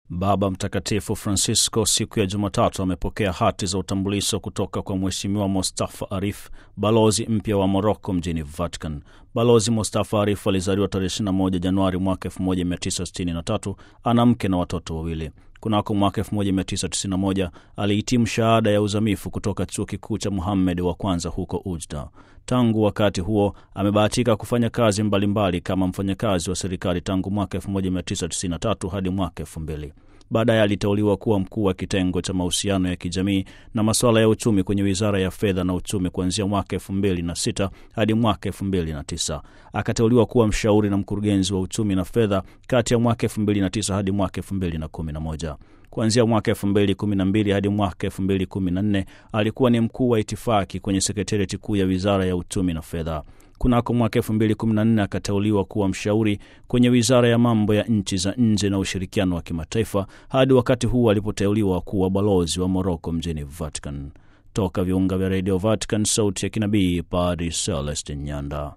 Baba Mtakatifu Francisco siku ya Jumatatu amepokea hati za utambulisho kutoka kwa Mheshimiwa Mustafa Arif, balozi mpya wa Moroko mjini Vatican. Balozi Mustafa Arif alizaliwa tarehe 21 Januari mwaka 1963. Ana mke na watoto wawili. Kunako mwaka 1991 alihitimu shahada ya uzamifu kutoka chuo kikuu cha Muhammed wa kwanza huko Ujda. Tangu wakati huo amebahatika kufanya kazi mbalimbali mbali kama mfanyakazi wa serikali tangu mwaka 1993 hadi mwaka 2000. Baadaye aliteuliwa kuwa mkuu wa kitengo cha mahusiano ya kijamii na masuala ya uchumi kwenye wizara ya fedha na uchumi kuanzia mwaka elfu mbili na sita hadi mwaka elfu mbili na tisa. Akateuliwa kuwa mshauri na mkurugenzi wa uchumi na fedha kati ya mwaka elfu mbili na tisa hadi mwaka elfu mbili na kumi na moja. Kuanzia mwaka elfu mbili kumi na mbili hadi mwaka elfu mbili kumi na nne alikuwa ni mkuu wa itifaki kwenye sekretarieti kuu ya wizara ya uchumi na fedha. Kunako mwaka elfu mbili kumi na nne akateuliwa kuwa mshauri kwenye wizara ya mambo ya nchi za nje na ushirikiano wa kimataifa hadi wakati huu alipoteuliwa kuwa balozi wa Moroko mjini Vatican. Toka viunga vya redio Vatican, sauti ya kinabii, Padri Celestin Nyanda.